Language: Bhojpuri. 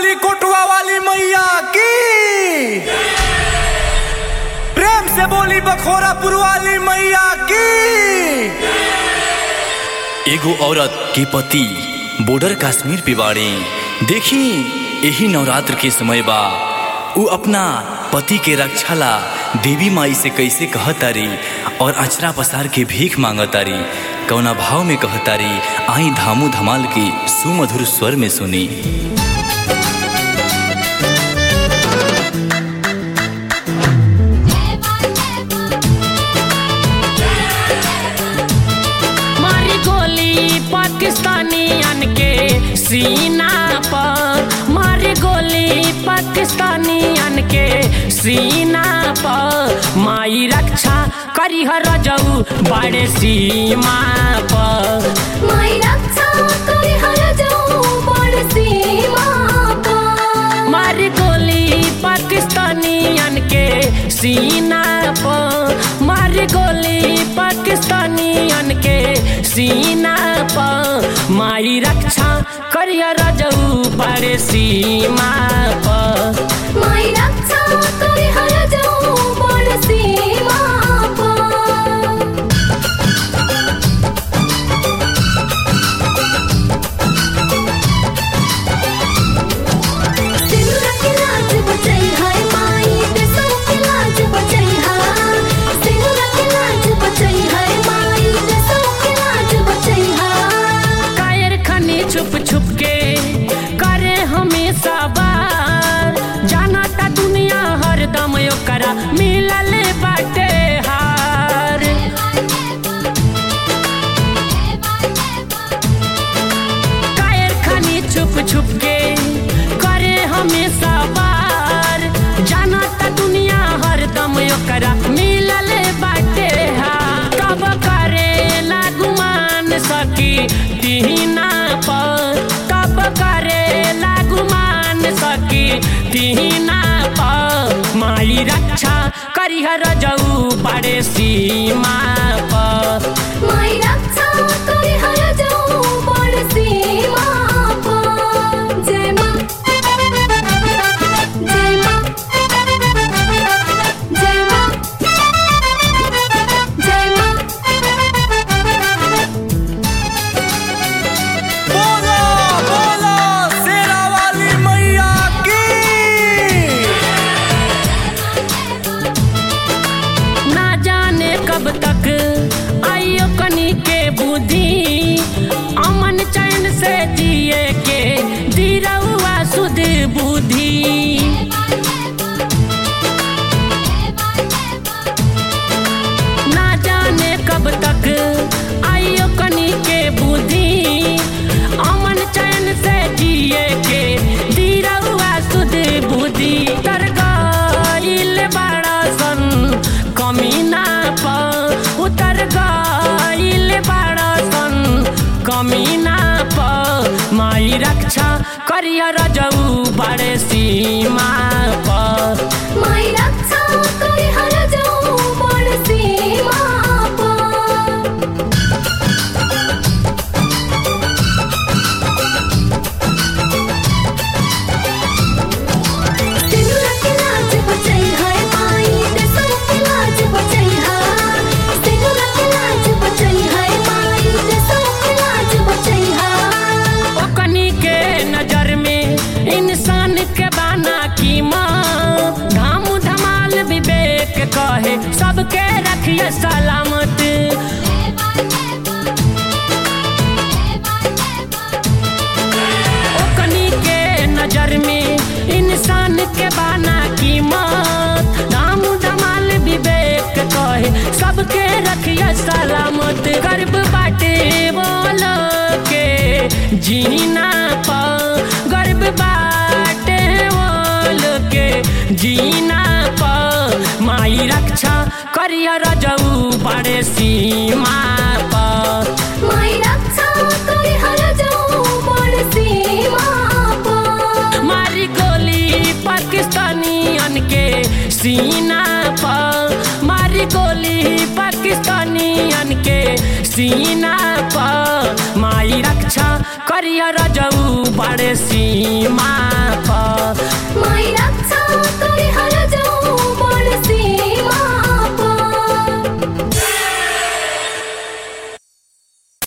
बोली कोटवा वाली मैया की प्रेम से बोली बखोरापुर वाली मैया की एगो औरत के पति बॉर्डर कश्मीर पे बाड़े देखी यही नवरात्र के समय बा उ अपना पति के रक्षा ला देवी माई से कैसे कहतारी और अचरा पसार के भीख मांगतारी कौना भाव में कहतारी आई धामू धमाल की सुमधुर स्वर में सुनी मारी गोली पाकिस्तानियन के सीना पर मारी गोली पाकिस्तानियन के सीना पर माई रक्षा करी हर जऊ बड़े सीमा पर माई रक्षा करे हर जाऊं बड़ सीमा पर मारी गोली पाकिस्तानियन के सीना पर मारी गोली पाकिस्तानियन के सीना पर माई रक्षा करिया रजऊ बड़े सीमा पर माई रक्षा करे हर जाऊं बड़ सीमा पर सिनुरा के लाज बचई है माई देशों के लाज बचई है सिनुरा के लाज बचई है माई देशों के लाज बचई है कायर खनी छुप छुप के करे हमेशा बार जाना ता दुनिया हरदम ओकरा मिलल बाटे हार कायर खनी छुप छुप के करे हमेशा बार जाना ता दुनिया हरदम ओकरा मिलल बाटे हार कब करे लागुमान सकी तीना पर कब करे लागुमान सकी तीना पर माई रक्षा करिहर जऊ बड़े सीमा पर माई रक्षा करे हर जाऊं बड़ सीमा पर जय मां जय मां जय मां जय मां बोलो बोलो शेरा वाली मैया की ना जाने कब तक आइयो कनी के बुद्धि अमन चैन से जिए के दिरहुआ सुध बुद्धि ना जाने कब तक आइयो कनी के बुद्धि अमन चैन से जिए के दिरहुआ सुध बुद्धि तर गइल बड़ा सन कमीना पर उतर गइल बड़ा सन कमीना पर माई रक्षा करिया रजऊ बड़े सीमा पर माई रक्षा करे हर जाऊं बड़ सीमा पर सिनुरा के लाज बचई है माई देशों के लाज बचई है सिनुरा के लाज बचई है माई देशों के लाज बचई है ओकनी के नजर में इंसान के बाना की माँ धाम धमाल विवेक कहे सबके रखिए सलामत ओकनी के नजर में इंसान के बाना की मौत धाम धमाल विवेक कहे सबके रखिए सलामत गर्भ बाटे बोलो के जीना पर गर्भ बाटे बोलो के जीना पर माई रक्षा करिया रजऊ बड़े सीमा पर माई रक्षा करे हर जाऊं बड़ सीमा पर मारी गोली पाकिस्तानियन के सीना पर मारी गोली पाकिस्तानियन के सीना पर माई रक्षा करिया रजऊ बड़े सीमा पर